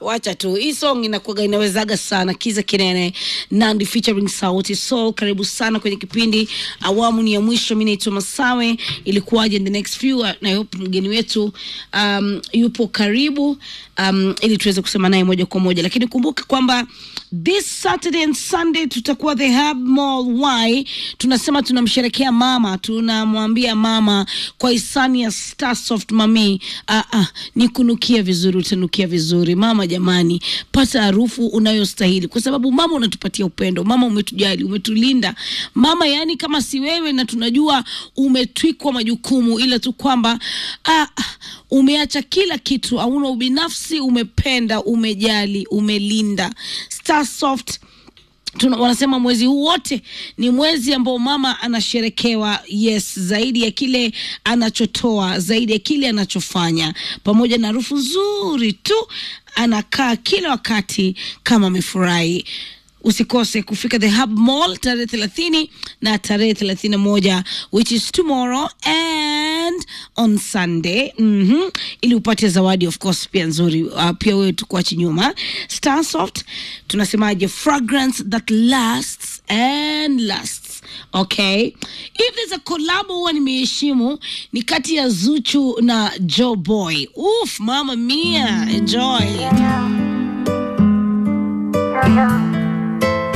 wacha tu hii song inakuaga inawezaga sana kiza kinene nandi featuring sauti soul karibu sana kwenye kipindi awamu ni ya mwisho mi naitwa masawe ilikuwaje in the next few uh, na hope mgeni wetu um, yupo karibu um, ili tuweze kusema naye moja kwa moja lakini kumbuka kwamba this saturday and sunday tutakuwa the hub mall why tunasema tunamsherekea mama tunamwambia mama kwa hisani ya starsoft mami ah, ah, ni kunukia vizuri utanukia vizuri mama jamani pata harufu unayostahili kwa sababu mama unatupatia upendo mama umetujali umetulinda mama yani kama si wewe na tunajua umetwikwa majukumu ila tu kwamba ah, ah, umeacha kila kitu hauna ubinafsi umependa umejali umelinda starsoft tuna, wanasema mwezi huu wote ni mwezi ambao mama anasherekewa yes zaidi ya kile anachotoa zaidi ya kile anachofanya pamoja na harufu nzuri tu anakaa kila wakati kama amefurahi usikose kufika the hub mall tarehe thelathini na tarehe thelathini na moja which is tomorrow and on sunday mm-hmm. ili upate zawadi of course pia nzuri uh, pia wewe tukuachi nyuma starsoft tunasemaje fragrance that lasts and lasts okay if there's a collabo huwa nimeheshimu ni kati ya zuchu na joe boy uf mama mia enjoy